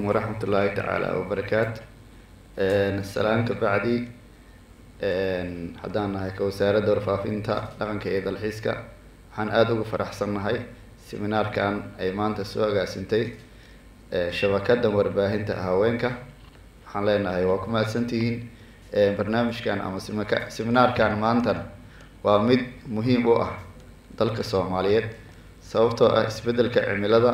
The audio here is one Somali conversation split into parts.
waraxmat ullaahi tacaala wabarakaatu salaan ka bacdi haddaan nahay ka wasaaradda warfaafinta dhaqanka iyo dalxiiska waxaan aada uga faraxsannahay seminaarkan ay maanta soo agaasintay shabakadda warbaahinta haweenka waxaan leenahay waa ku mahadsantihiin barnaamijkan ama simaka seminaarkan maantana waa mid muhiim u ah dalka soomaaliyeed sababtoo ah isbeddelka cimilada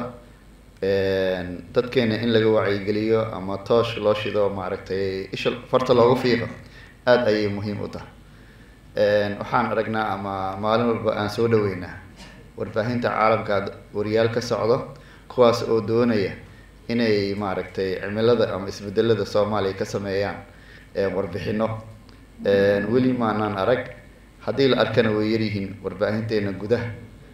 dadkeena in laga wacyigeliyo ama toosh loo shido maaragtay isha farta loogu fiiqo aada ayay muhiim u tahay waxaan aragnaa ama maalin walba aan soo dhaweynaa warbaahinta caalamka wariyaal ka socdo kuwaas oo doonaya inay maaragtay cimilada ama isbedelada soomaaliya ka sameeyaan warbixino weli maanaan arag haddii la arkana way yaryihiin warbaahinteena gudaha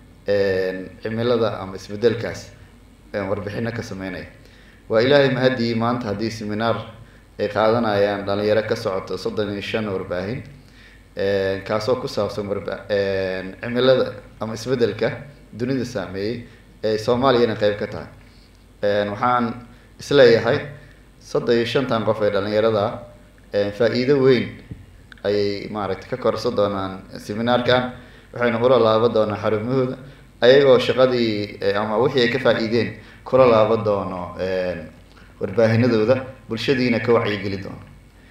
cimilada ama isbedelkaas warbixino ka sameynaya waa ilaahay mahadii maanta haddii seminaar ay qaadanayaan dhalinyaro ka socoto soddon iyo shan warbaahin kaasoo ku saabsan warba cimilada ama isbedelka dunida saameeyey ee soomaaliyana qeyb ka tahay waxaan isleeyahay soddon iyo shantan qof ee dhalinyarada faa-iido weyn ayay maaragtay ka korsan doonaan seminaarkan waxayna ula laaban doonaan xarumahooda ayagoo shaqadii ama wixii ay ka faa-iideen kula laaban doono warbaahinadooda bulshadiina ka wacyigeli doono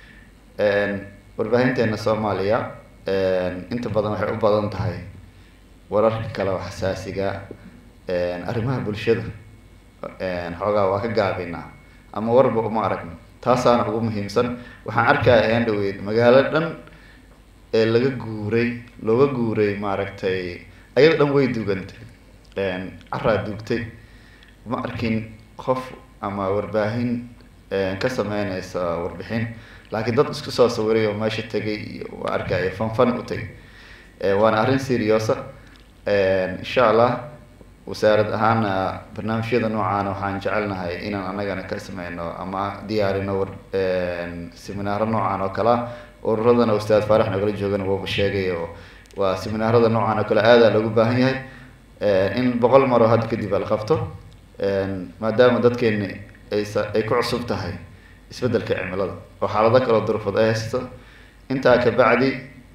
warbaahinteena soomaaliya inta badan waxay u badan tahay wararka kale oo xasaasiga arrimaha bulshada xoogaa waa ka gaabinaa ama warba uma aragno taasaana ugu muhiimsan waxaan arkaya ayaan dhaweyd magaalo dhan ee laga guuray looga guuray maaragtay ayada dhan way dugantay caraa dugtay ma arkin qof ama warbaahin ka sameyneysa warbixin laakiin dad isku soo sawiray oo meesha tegay iyo waa arkaya fanfan u tagay waana arrin seriosa insha allah wasaarad ahaana barnaamijyada noocaana waxaan jecelnahay inaan anagana ka sameyno ama diyaarino war seminaaro noocan oo kalea ururadana ustaad faarax nagala joogana waba sheegay oo waa seminaarada noocan oo kale aadaa loogu baahan yahay in boqol maroo hadda kadib ala qabto maadaama dadkeena aysa ay ku cusub tahay isbeddelka cimilada oo xaalado kaloo durfad ay haysto intaa ka bacdi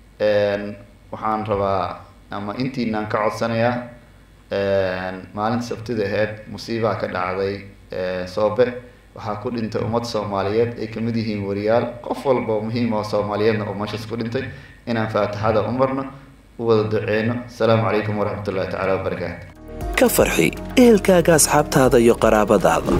waxaan rabaa ama intiinaan ka codsanayaa maalinta sabtida aheyd musiibaa ka dhacday soobe waxaa ku dhintay ummad soomaaliyeed ay kamid yihiin wariyaal qof walba oo muhiim oo soomaaliyeedna oo meeshaas ku dhintay inaan faatixada u marno u wada duceyno asalaamu calaykum waraxmat ullahi tacala wabarakaatu ka farxi ehelkaaga asxaabtaada iyo qaraabadaada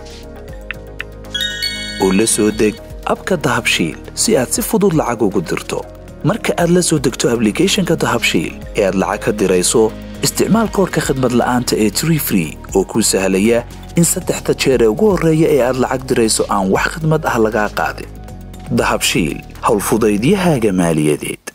oo la soo deg abka dahabshiil si aad si fudud lacag ugu dirto marka aad la soo degto ablicathonka dahabshiil ee aad lacag ka dirayso isticmaal koorka khadmad la'aanta ee tree free oo kuu sahlaya in saddexda jeer ee ugu horreeya ee aad lacag dirayso aan wax khidmad ah lagaa qaadin dahabshiil howlfudaydiyahaaga maaliyadeed